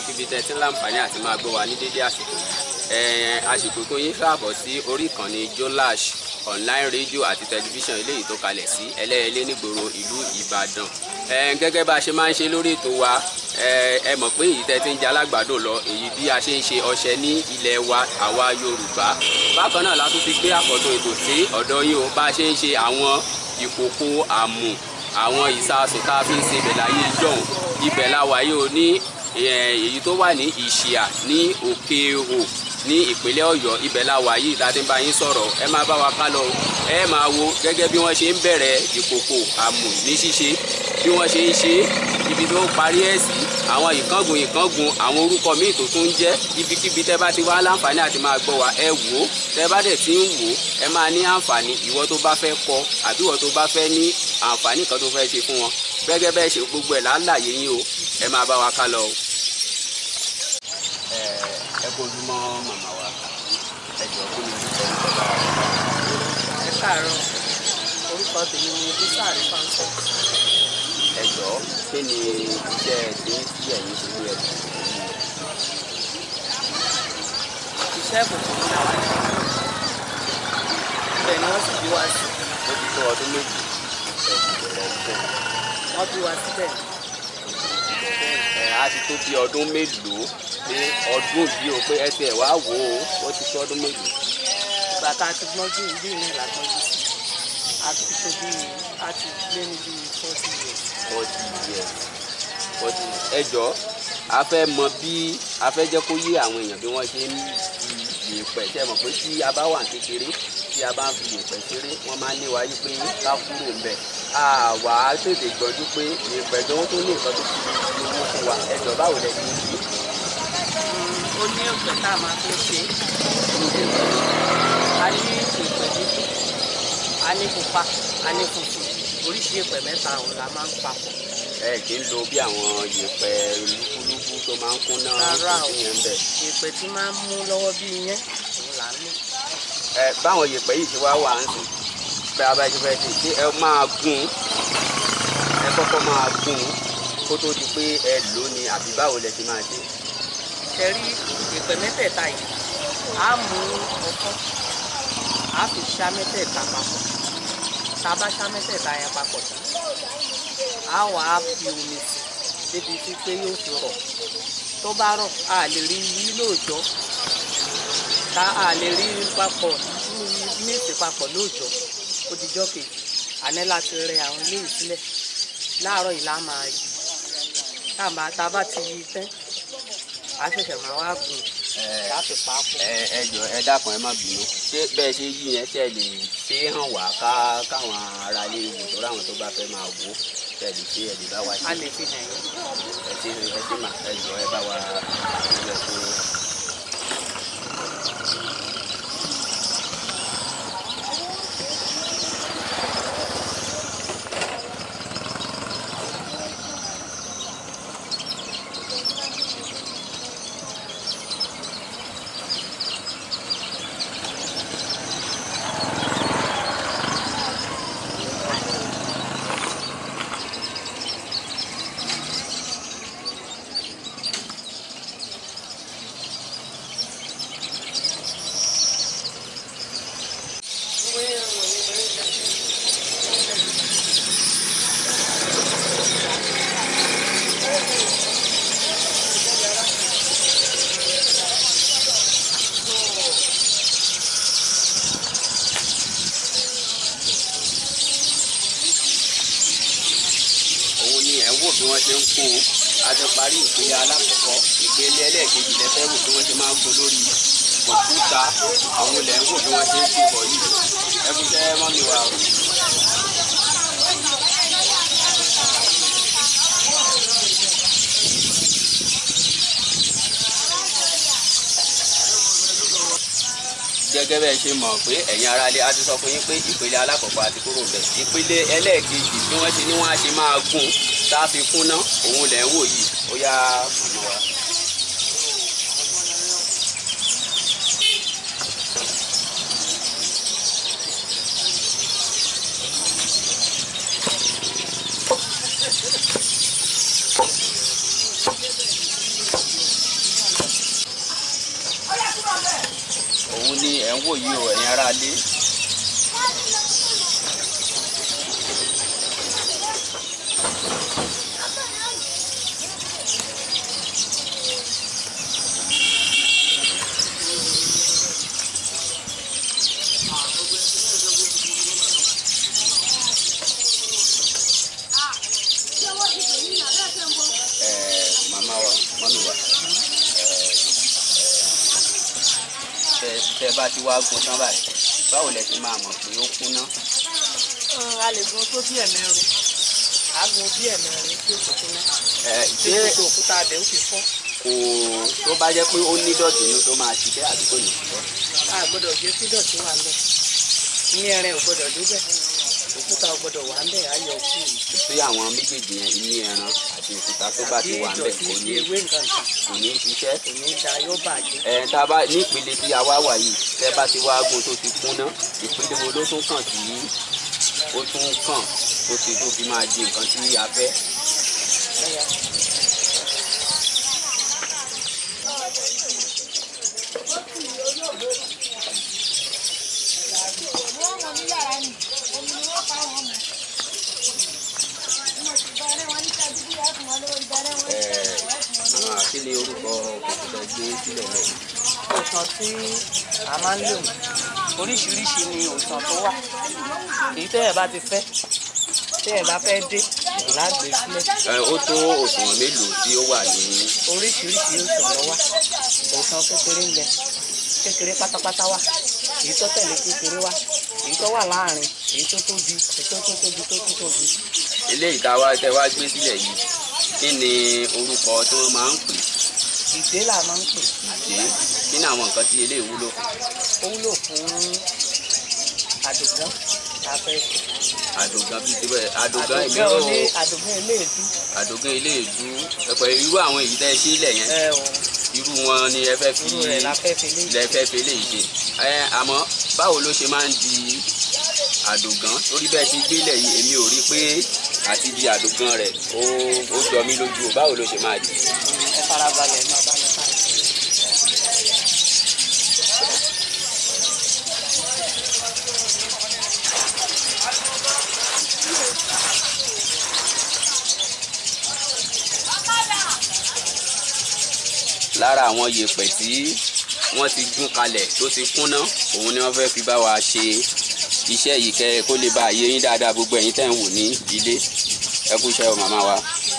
níbikíbi tẹ́ ti ń láǹfààní àti máa gbọ́ wa ní dédé àsìkò yìí àsìkò tó yín káàbọ̀ sí orí ìkànnì Jolash online radio àti tẹlifíṣàn eléyìí tó kalẹ̀ sí ẹlẹ́yẹlé nígboro ìlú Ìbàdàn gẹ́gẹ́ bá a ṣe máa ń ṣe lórí ètò wa ẹ mọ̀ pé èyí tẹ́ ti ń jẹ alágbàdo lọ èyí bí a ṣe ń ṣe ọṣẹ ní ilẹ̀ wa àwa Yorùbá bákan náà la tún ti gbé àkọ́tún ètò sí ọ̀dọ̀ yín o bá a ṣe ń ṣe àwọn ìkòkò àmù àwọn ìsasùn tá a fi ń ṣe ibẹ̀ láyé jọ̀hún ibẹ̀ la wà yìí o ní èyí tó wà ní ìṣìà ní òkè o ní ìpínlẹ̀ Ọ̀yọ́ ibẹ̀ la wà yìí tá a ti ń bá yín sọ̀rọ̀ ẹ máa bá wa ká lọ ẹ máa wo gẹ́gẹ́ bí wọ́n ṣe ń bẹ̀rẹ̀ ìkòkò àmù ní ṣíṣe bí wọ́n ṣe ń ṣe ibi tó parí ẹ̀ sí àwọn ìkángun ìkángun àwọn orúkọ míì tó tún ń jẹ́ ibikíbi tẹ́ bá ti wá láǹfààní àti máa gbọ́ wa ẹ wò ó tẹ́ bá dẹ̀ ti ń wò ó ẹ máa ní àǹfààní ìwọ tó bá fẹ́ kọ àbí ìwọ tó bá fẹ́ ní àǹfààní kan tó fẹ́ ṣe fún wọn gẹ́gẹ́ bẹ́ẹ̀ ṣe gbogbo ẹ̀ láàlàyé yín o ẹ máa bá wa ká lọ o. ẹ kojúmọ́ màmá wa ẹ jọ kí ni orúkọ orúkọ bá wa. ẹ káàárọ̀ orúkọ tèmi ni bísàrí fáńsọ ẹ jọ kí ni iṣẹ́ tí ń sí ẹ̀yìn tó ní ẹ̀sìn yìí. iṣẹ́ ìbùkún ní àwọn ibẹ̀ ni wọ́n sì bí wa sí ó ti tó ọdún méjì ẹ ti bẹ̀rẹ̀ iṣẹ́ wọ́n bí wa síbẹ̀ ẹ á ti tó bí ọdún mélòó pé ọdún yìí o pé ẹ ti ẹ̀ wá wò ó ó ti tó ọdún mélòó. ìgbà tá a ti gbọ́njú ìlú ìlú ìlà gbọ́njú sí a ti tó bí a ti lé ní bí forty years forty years forty ẹ jọ a fẹ́ mọ bí a fẹ́ jẹ́ kó yé àwọn èèyàn bí wọ́n ṣe ń fi yèèpẹ̀ ṣe mọ̀ pé tí a bá wà kékeré tí a bá ń fi yèèpẹ̀ ṣeré wọ́n máa ń lé wa yí pé ká kúrò ńbẹ̀ àwa tètè gbọ́dú pé yèèpẹ̀ gan tó ní nǹkan tó fi owó fún wa ẹ jọ báwo lẹ ti ń ṣe. ó ní òpè tá a máa fi ṣe a ní ìpè dúdú a ní pupa a ní funfun oríṣi ìpè mẹ́ta ọ̀hún la máa ń papọ̀ ẹ kì í lo bí àwọn yèèpẹ̀ lúkúlúkú tó máa ń kún náà rárá o tó yẹn ń bẹ̀. ìpè tí máa ń mú lọ́wọ́ bí iyẹn òun là ń lò. ẹ báwọn yèèpẹ̀ yìí ti wá wà ń sìn pé abájú fẹ́ ṣe ṣé ẹ máa gún ẹ kọ́kọ́ máa gún kó tó di pé ẹ lò ó ni àbí báwo lẹ ti máa ṣe. tẹ̀rí ìpè mẹ́tẹ̀ẹ̀ta yìí á mú ọkọ́ á fi ṣá mẹ́tẹ̀ẹ̀ta papọ̀ tá a bá ṣá mẹ́tẹ̀ẹ̀ta yẹn papọ̀ tán á wà á fi omi sí débi tí pé yóò fi rọ̀ tó bá rọ̀ a lè rí yí lóòjọ́ tá a lè rí papọ̀ méjì papọ̀ lóòjọ́ ó dijọ́ kejì àná láti rẹ àwọn ilé ìsílẹ̀ láàárọ̀ yìí lá máa yí tá a bá tá a bá ti yí tán a ṣẹ̀ṣẹ̀ máa wá gùn láti pa á pọ̀. ẹ ẹ jọ ẹ dákun ẹ má bínú ṣé bẹ́ẹ̀ ṣe yí yẹn ṣe lè ṣe é hàn wá ká káwọn ará ilé ìwò tó ráwọn tó bá fẹ́ máa wò ó ṣe lè ṣe ẹ lè bá wa a ṣe lè fi hàn yín. ẹ ṣe ẹ ṣe mà ẹ jọ ẹ bá wa ṣe fún òun ni ẹ̀ ń wò bí wọ́n ṣe ń kó o a ti parí ìpele alákọ̀ọ́kọ́ ìpele ẹlẹ́ẹ̀kejì lẹ́fẹ́ wò bí wọ́n ṣe máa ń kó lórí kọ̀ǹpútà àwọn ilẹ̀ ń wò bí wọ́n ṣe ń kó bọ̀ yìí ẹ fi ṣẹ́ mọ́ mi wá o. gẹ́gẹ́ bẹ́ẹ̀ ṣe mọ̀ pé ẹ̀yin aráalé a ti sọ fún yín pé ìpele alákọ̀ọ́kọ́ àti kúrò bẹ̀. ìpele ẹlẹ́ẹ̀kejì bí wọ́n ṣe ní wọ́n á ṣe máa gún tá a fi kúnná òun lẹ̀ ń wò yìí ó yá màmá wa. òun ni ẹ̀ ń wò yìí o ẹ̀yin ará ilé. Ẹ, màmá wa mọ́mí wa tẹ tẹ bá ti wá gun tán báyìí báwo lẹ ti máa mọ̀ pé ó kúnná. a lè gun tó bí ẹ̀mẹrin a gun bí ẹ̀mẹrin tí ó kò tó ná ẹ tí ṣé gbogbo òkúta abẹ ó fi fọ́ kò tó bá jẹ́ pé ó ní dọ̀tí inú tó máa ṣiṣẹ́ àbí kò ní ṣiṣẹ́. a gbọ́dọ̀ gé sí dọ̀tí wà ń bẹ̀ ní ẹran ò gbọ́dọ̀ débẹ̀ òkúta ò gbọ́dọ̀ wà ń bẹ̀ ayọ̀ kú sí àwọn méjèèjì yẹn inú ẹran àti òkúta tó bá ti bí wà ń bẹ̀ ìdọ̀tí kò bí ní ewé nǹkan kan kò ní ṣiṣẹ́. kò ní da yóò bàjẹ́ ẹ tá a bá ní ìpele tí a wá wà yìí tẹ bá ti wá gun tó ti kúnná ìpele wo ló tún kàn tí ó tún kàn tó ti tó fi máa di nǹkan tí a fẹ́. ẹ̀yà àwọn àti ní orúkọ òkùnkùn gbé sílẹ̀ lẹ́yìn. òsàn tí a máa ń lò oríṣiríṣi ni òsàn tó wà èyí tẹ́yẹ̀ bá ti fẹ́ tẹ́yẹ̀ bá fẹ́ dé lágbè sílẹ̀ ẹ ó tó òṣùwọ̀n mélòó tí ó wà ní oríṣiríṣi òsàn ló wà òsàn kékeré ń bẹ kékeré pátápátá wà èyí tó tẹ̀lé kékeré wà èyí tó wà láàrin èyí tó tóbi èyí tó tó tóbi tó tó tóbi eléyìí tá a wá tẹ wá gbé sílẹ̀ yìí kí ni orúkọ tó máa ń pè ìdè là máa ń pè dé kí ni àwọn nǹkan tí eléyìí wúlò fún ó wúlò fún àdùgán tá a fẹ́ ṣe àdògán bíi tibẹ̀ àdògán àdùgán ìmíràn olé àdùgán eléèdú àdògán eléèdú ẹ̀pẹ̀ irú àwọn èyí tẹ́ ẹ sílẹ̀ yẹn ẹ ò irú wọn ni ẹ fẹ́ fi irú rẹ̀ la fẹ́ fi lé lẹ fẹ́ fi eléyìí ṣe ẹ àmọ́ báwo ló ṣe máa ń di àdògán torí bẹ́ẹ̀ ṣe gbélẹ̀ yìí èmi ò rí pé àti di àdògán rẹ̀ ó ó jọ mí lójú o báwo ló ṣe máa di. ẹ farabalẹ̀ máa bá mi ká ẹ. lára àwọn yèèpẹ̀ tí wọ́n ti gún kalẹ̀ tó ti kúnná òun ni wọ́n fẹ́ fi bá wa ṣe iṣẹ́ yìí kẹ́ kó lè bá yé yín dáadáa gbogbo ẹ̀yin tẹ́ ń wò ní ilé ẹ kú iṣẹ́ o màmá wa.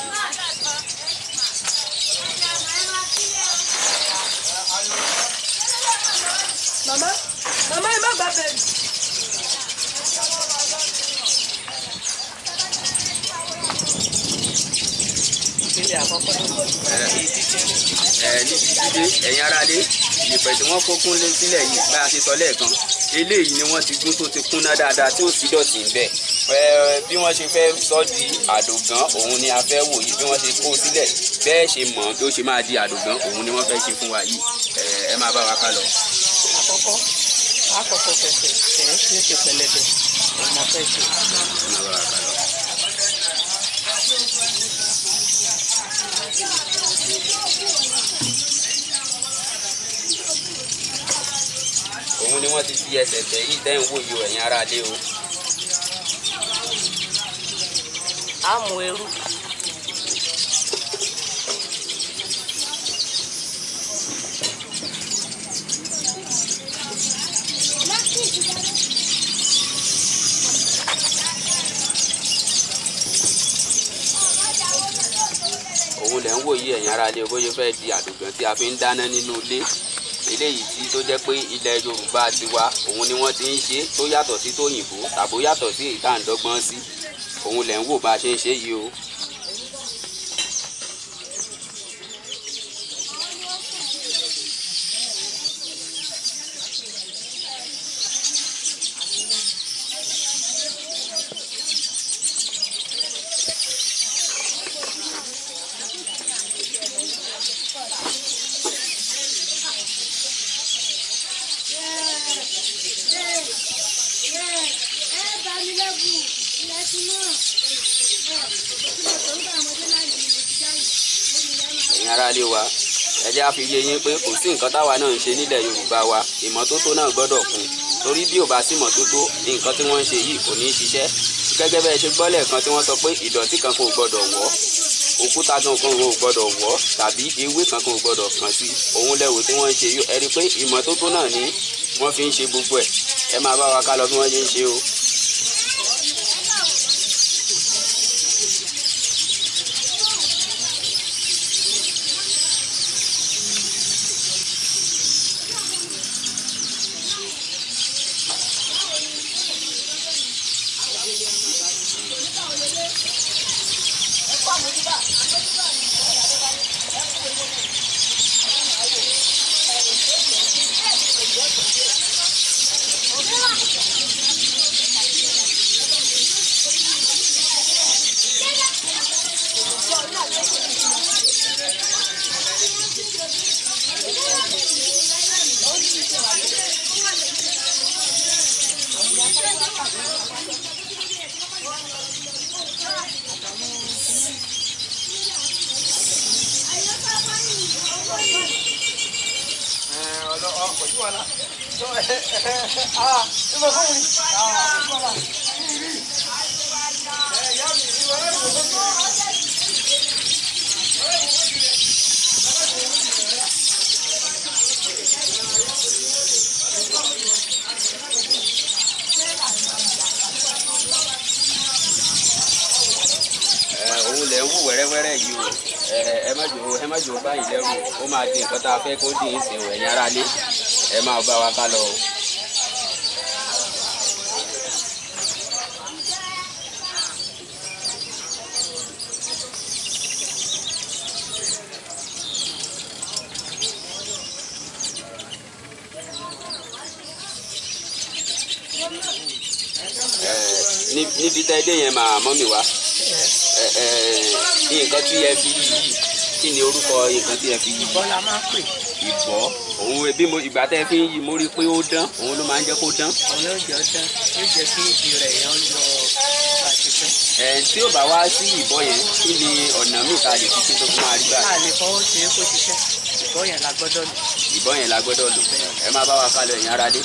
Mama, mama ẹ má gbà bẹ́ẹ̀. ìpele àkọ́kọ́ ní èyí kékeré ẹ ní dídé ẹ̀yin aráalé yèèpẹ̀ tí wọ́n kókún lé sílẹ̀ yìí bá a ṣe sọ lẹ́ẹ̀kan eléyìí ni wọ́n ti gún tó ti kúnná dáadáa tí ó sì dọ̀tí ń bẹ̀ ẹ bí wọ́n ṣe fẹ́ sọ di àdògán òun ni a fẹ́ wò yìí bí wọ́n ṣe kó sílẹ̀ bẹ́ẹ̀ ṣe mọ̀ bí ó ṣe máa di àdògán òun ni wọ́n fẹ́ ṣe fún wa yìí ẹ ẹ máa bá wa ká lọ. àkọ́kọ́ àkọ́kọ́ fẹsẹ̀ tẹ̀ tí ó ṣe pẹlẹbẹ ọmọ fẹ́ ṣe. ẹ máa bá wa ká lọ. òun ni wọ́n ti fi ẹsẹ̀ tẹ̀ yìí tẹ́ ń wò yìí o ẹ̀yin aráalé o. á mú eru òun lẹ̀ ń wò yí ẹ̀yin ará ilé bóyá fẹ́ di àdògán tí a fi ń dáná nínú ilé eléyìí tí tó jẹ́ pé ilẹ̀ yorùbá ti wá òun ni wọ́n ti ń ṣe tó yàtọ̀ sí tòyìnbó tàbó yàtọ̀ sí ìta àǹdọ́gbọ́n sí òun lẹ̀ ń wò bá a ṣe ń ṣe yìí o. ẹ̀yin ará ilé wa ẹ jẹ́ á fi yé yín pé kò sí nǹkan táwa náà ń ṣe nílẹ̀ yorùbá wa ìmọ́tótó náà gbọ́dọ̀ kún torí bí ò bá sí ìmọ́tótó nǹkan tí wọ́n ń ṣe yìí kò ní í ṣiṣẹ́ gẹ́gẹ́ bẹ́ẹ̀ ṣe gbọ́ lẹ́ẹ̀kan tí wọ́n sọ pé ìdọ̀tí kan kò gbọ́dọ̀ wọ́ òkúta kan kan ò gbọ́dọ̀ wọ́ tàbí ewé kan kan ò gbọ́dọ̀ kàn sí òun lẹ́wò tí wọ́n ń ṣe yìí ẹ rí i pé ìmọ́tótó náà ni wọ́n fi ń ṣe gbogbo ẹ̀ ẹ máa bá wa ká lọ bí wọ́n ṣe ń ṣe o. ẹ òun lẹ̀ ń wù wẹ́rẹ́wẹ́rẹ́ yìí o ẹ ẹ má jò ẹ má jò báyìí lẹ́rù ó máa di nǹkan tá a fẹ́ kó dì í sìn ẹ̀yìn ara lé ẹ máa bá wa ká lọ o. Ẹ, ní- níbi tẹ́ dé yẹn máa mọ́ mi wá ẹ ẹ nǹkan tí ẹ fi yí yìí kí ni orúkọ nǹkan tí ẹ fi yí bọ́lá máa ń pè ìbọ́ òun bí mo ìgbà tẹ́ fi ń yí mo rí i pé ó dán òun ló máa ń jẹ́ kó dán òun ló jẹ́ ọdán yóò jẹ́ kí ìdí rẹ̀ yẹn lọ àṣìṣe. ẹ tí ò bá wá sí ìbọ́ yẹn kí ni ọ̀nà míì tá a lè fi ṣe tó fún wa rí a báyìí lè fọwọ́ ṣe é kó ṣiṣẹ́ ìbọn yẹn la gbọ́dọ̀ lò. ìbọ́ yẹn la gbọ́dọ̀ lò ẹ má bá wa ká lọ ẹ̀yin ara dé.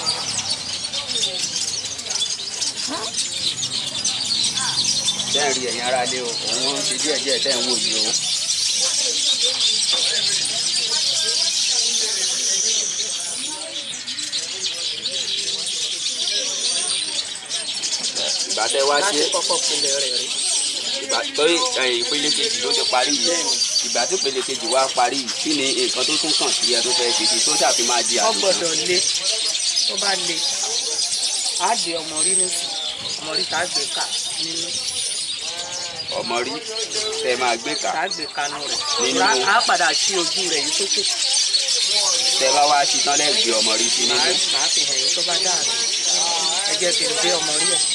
tẹ́ ń rí ẹ̀yin ara dé o òun ń ṣe díẹ̀díẹ̀ tẹ́ ń wò yìí o. ìgbà tẹ́ wá láti ṣe kọ́kọ́ pinlẹ̀ rẹ̀ rí. ìgbà tó ẹ, ìpele kejì ló ti parí yìí ìgbà tó ìpele kejì wá parí yìí kí ni nǹkan tó tún kàn sí ẹ tó fẹ́ ṣe sí tó ṣàfi máa di wọ́n àdùnkàn. gbọ́dọ̀ le tó bá le á di ọmọ rí nìkú ọmọ rí tá a gbé ká nínú ọmọ rí tẹ máa gbé tá kà a gbé kánú rẹ̀ Nínú. Á- á padà sí ojú rẹ̀ yìí sókè tẹ bá wá ṣetán lẹ́gbẹ̀ẹ́ ọmọ rí sí màá nínú. màá fi hàn yín tó bá dáàrin ẹ jẹ́ kí n gbé ọmọ rí ẹ̀.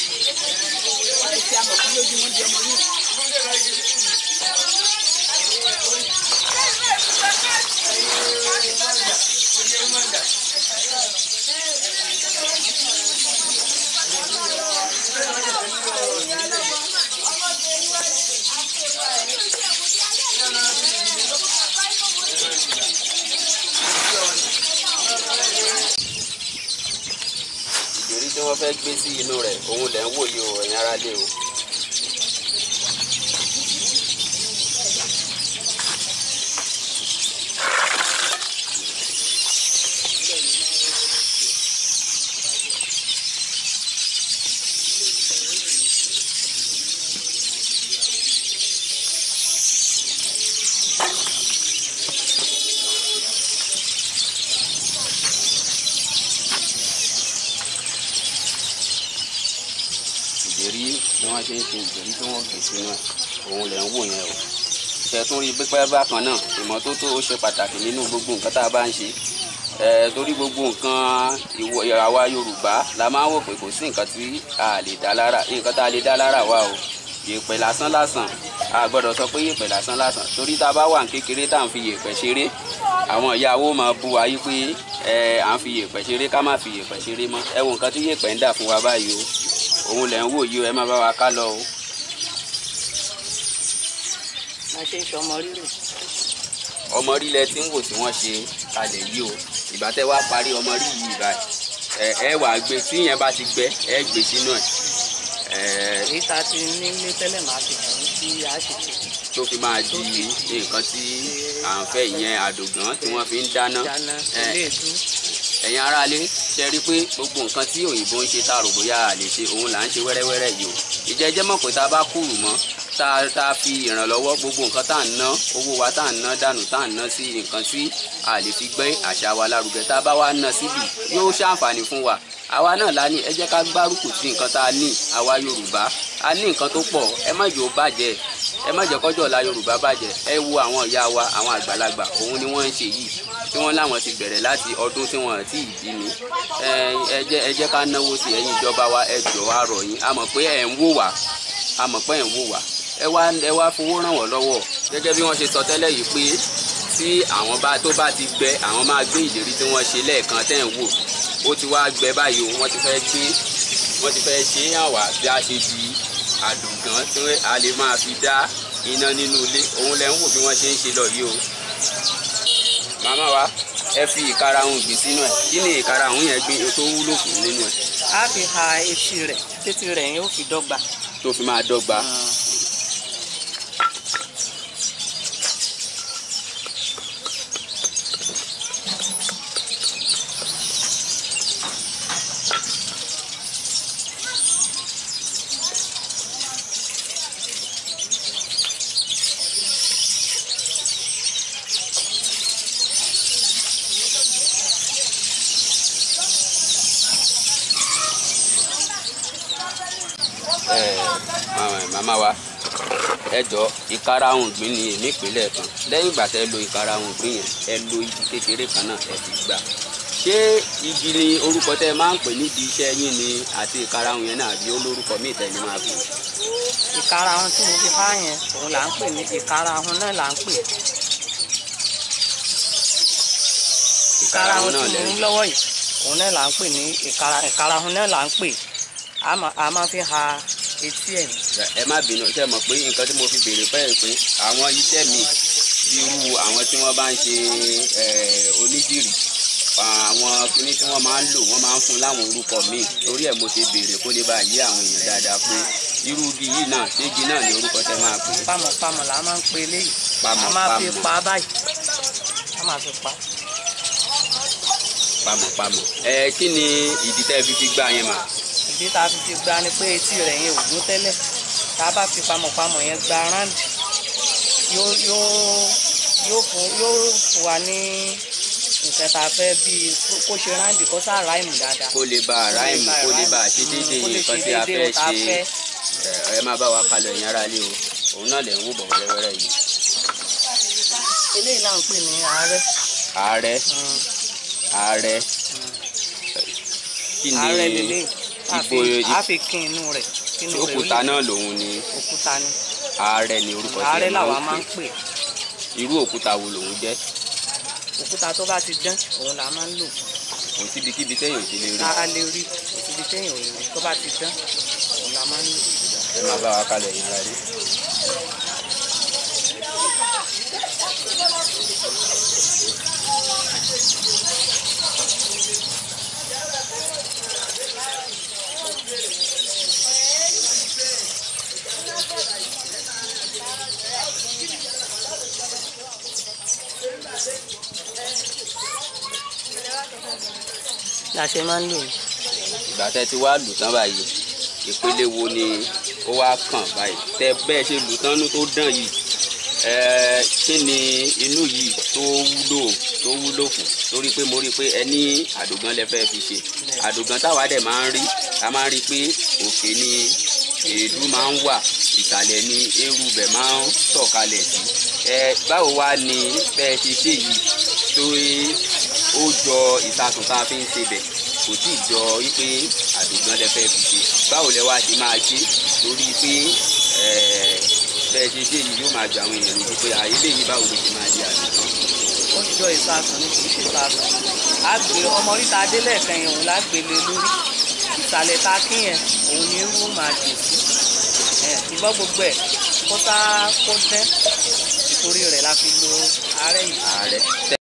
ìdérí tí wọ́n fẹ́ gbé sí inú rẹ̀ òun lẹ̀ ń wò yìí o ẹ̀yin ará lé o. ìdérí bí wọ́n ṣe ń ṣe ìdérí tí wọ́n gbé sínú ẹ̀ òun lẹ̀ ń wò yẹn o. ṣẹ̀tún rí pípẹ́ bákan náà ìmọ́tótó ó ṣe pàtàkì nínú gbogbo nǹkan tá a bá ń ṣe. ẹ torí gbogbo nǹkan ìwọ àwa Yorùbá la máa ń wò pé kò sí nǹkan tí a lè dá lára nǹkan tá a lè dá lára wà o yèèpẹ̀ lásán lásán a gbọ́dọ̀ sọ pé yèèpẹ̀ lásán lásán torí tá a bá wà ní kékeré tá à ń fi yèèpẹ̀ ṣeré àwọn ìyàwó máa bu wa yí pé ẹ à ń fi yèèpẹ̀ ṣeré ká má fi yèèpẹ̀ ṣeré mọ́ ẹ wo nǹkan tí yèèpẹ̀ ń dà fún wa báyìí o òun lẹ̀ ń wò yìí o ẹ má bá wa ká lọ o. máa ṣe ń ṣọmọ rírì ọmọ rí lẹ tí ń wò tí wọ́n ṣe kalẹ̀ yìí o ìgbà tẹ́ wá parí ọmọ rí yìí báyìí ẹ ẹ wà gbé tí yẹn bá ti gbẹ ẹ gbé sínú ẹ ẹ èyí tá a ti ní ilé tẹ́lẹ̀ máa fi hàn ní tí a ṣe tè tó fi máa di nǹkan tí à ń fẹ́ ìyẹn àdògán tí wọ́n fi ń dáná dáná ẹ ilé ìdú ẹ̀yin aráalé ṣe rí i pé gbogbo nǹkan tí òyìnbó ń ṣe tá a rò bóyá a lè ṣe òun là ń ṣe wẹ́rẹ́wẹ́rẹ́ yìí o ìjẹ́jẹ́ mọ̀ pé tá a bá kúrú mọ́ tá a tá a fi ìrànlọ́wọ́ gbogbo nǹkan tá à ń ná owó wa tá à ń ná dànù tá à ń ná sí nǹkan tí a lè fi gbé àṣà wa lárugẹ tá a bá wá ná síbi yóò ṣàǹfààní fún wa àwa náà la ní ẹ jẹ́ ká gbárùkù sí nǹkan tá a ní àwa Yorùbá a ní nǹkan tó pọ̀ ẹ má jẹ́ ó bàjẹ́ ẹ má jẹ́ kọ́jọ́ ọ̀la Yorùbá bàjẹ́ ẹ wo àwọn ìyá wa àwọn àgbàlagbà òun ni wọ́n ń ṣe yìí tí wọ́n láwọn ti bẹ̀rẹ̀ láti ọdún tí wọ́n ti bí mi ẹ ẹ jẹ́ ẹ jẹ́ ká náwó sí ẹ̀yin ìjọba wa ẹ jọ̀ọ́ á rọ̀ yín a mọ̀ pé ẹ̀ ń wò wá a mọ̀ pé ẹ̀ ń wò wá ẹ wá ẹ wá fowó ràn wọ́n lọ́wọ́ gẹ́gẹ́ bí wọ́n ṣe sọ tẹ́lẹ̀ yìí pé tí àwọn bá tó bá ti gbẹ àwọn máa gbé ìlérí tí wọ́n ṣe lẹ́ẹ̀kan tẹ́ ń wò ó ti wá gbẹ báyìí o wọ́n ti fẹ́ gbé wọ́n ti fẹ́ ṣe é hàn wá bí a ṣe di àdùngán tí a lè máa fi dá iná nínú ilé òun lẹ ń wò bí wọ́n ṣe ń ṣe lọ yìí o màmá wa ẹ fi ìkarahun gbìn sínú ẹ kí ni ìkarahun yẹn gbìn tó wúlò fún nínú ẹ a fi ha etí rẹ̀ títí rẹ̀ yóò fi dọ́gba. tó fi máa dọ́gba. ẹ màmá wa ẹ jọ ìkarahun gbìn ní èmi ìpínlẹ̀ kan lẹ́yìn ìgbà tẹ́ lo ìkarahun gbìn yẹn ẹ lo igi kékeré kan náà ẹ fi gbà ṣé igi ni orúkọ tẹ́ máa ń pè nídìí iṣẹ́ yín ni àti ìkarahun yẹn náà àbí olórúkọ míì tẹ́ ni máa pè é. ìkarahun tí mo fi há yẹn òun là ń pè ní ìkarahun náà là ń pè ìkarahun tí mo lẹ́ ń lọ́wọ́ yìí òun náà là ń pè ní ìkara- ìkarahun náà là ń pè a máa- a máa fi ha etí ẹ̀ ní. ẹ má bínú ṣe mọ̀ pé nǹkan tí mo fi béèrè pẹ́ pé àwọn iṣẹ́ mi bí irú àwọn tí wọ́n bá ń ṣe eh, onídìrí àwọn kinní tí wọ́n máa ń lò wọ́n máa ń fún láwọn orúkọ míì torí ẹ̀ mo ṣe béèrè kó lè bá yé àwọn èèyàn dáadáa pé irú igi yìí náà ṣé igi náà ní orúkọ tẹ́ máa pè é pamọ̀pamọ̀ là máa ń pe eléyìí Pamọ̀, a máa fi pamọ̀. pa á báyìí a máa fi pa á. pamọ̀pamọ̀ ẹ kí ni ìdí tẹ́ fi fi gbá yẹn mà ìdí tá a fi fi gba ni pé etí rẹ̀ yẹn ò gún tẹ́lẹ̀ tá a bá fi pamọ̀pamọ̀ yẹn gba ráǹdì yóò yóò yóò fún yóò fún wa ní nǹkan tá a fẹ́ bíi kó ṣe ráǹdì kó sáà ráìmù dáadáa. kó lè bá ráìmù kó lè bá ṣe déédéé kó lè nǹkan ṣe tí a déédéé fẹ́ ohun tá a ṣe fẹ́. ẹ ẹ má bá wa kalọ̀ ẹ̀yin ará ilé o òun náà lẹ̀ ń wò bọ̀ wẹ́rẹ́wẹ́rẹ́ yìí eléyìí là ń pè ní ààrẹ. ààrẹ ààrẹ kí ni ààrẹ lélẹ̀ a ipò fi a fi kín inú rẹ̀ kí inú rẹ̀ ó òkúta lè náà lòun ni òkúta ni ààrẹ ni orúkọ tí ààrẹ ẹ làwa máa máa ń ń pè pè irú òkúta wo lòun jẹ́ òkúta tó bá ti dán òun là máa ń lò kò síbikíbi téèyàn ò ti lè rí a a lè rí ibi téèyàn ò lè rí tó bá ti dán òun là máa ń lò. ẹ má bá wa kalọ̀ ẹ̀yin ará ilé. la ṣe máa ń lò ní. ìgbà tẹ́ ti wá lù tán báyìí ìpele wo ni ó wá kàn báyìí tẹ́ bẹ́ẹ̀ ṣe lù tán nú tó dàn yìí ẹẹ kí ni inú yìí tó wúlò tó wúlò fún torí pé mo rí i pé ẹ ní àdògán lẹ fẹ́ fi ṣe àdògán táwa dẹ̀ máa ń rí a máa ń rí i pé òkè ni èédú máa ń wà ìsàlẹ̀ ni eérú bẹ̀ máa ń sọ̀kalẹ̀ sí ẹ báwo wá ni bẹ́ẹ̀ ṣe ṣe yìí tó ó jọ ìsasùn tá a fi ń ṣe bẹ̀ kò tí ì jọ wípé àdògán lẹ fẹ́ fi ṣe báwo lẹ wá ṣe máa ṣe torí pé ẹ̀ẹ́ bẹ́ẹ̀ ṣe ṣe yìí yóò máa jọ àwọn èèyàn lójú pé àyè lè yí báwo ló ṣe máa di àdògán. ó jọ ìsasùn ní kì í ṣe ìsasùn á gbé ọmọ oríta adélẹ̀kẹ́ yẹn òun lágbélé lórí ìsàlẹ̀ ta kí yẹn òun ni irú máa dì sí ẹ̀ ìgbọ́ gbogbo ẹ̀ kó sá kó dẹ́ torí rẹ̀ la fi lo ààrẹ yìí. ààrẹ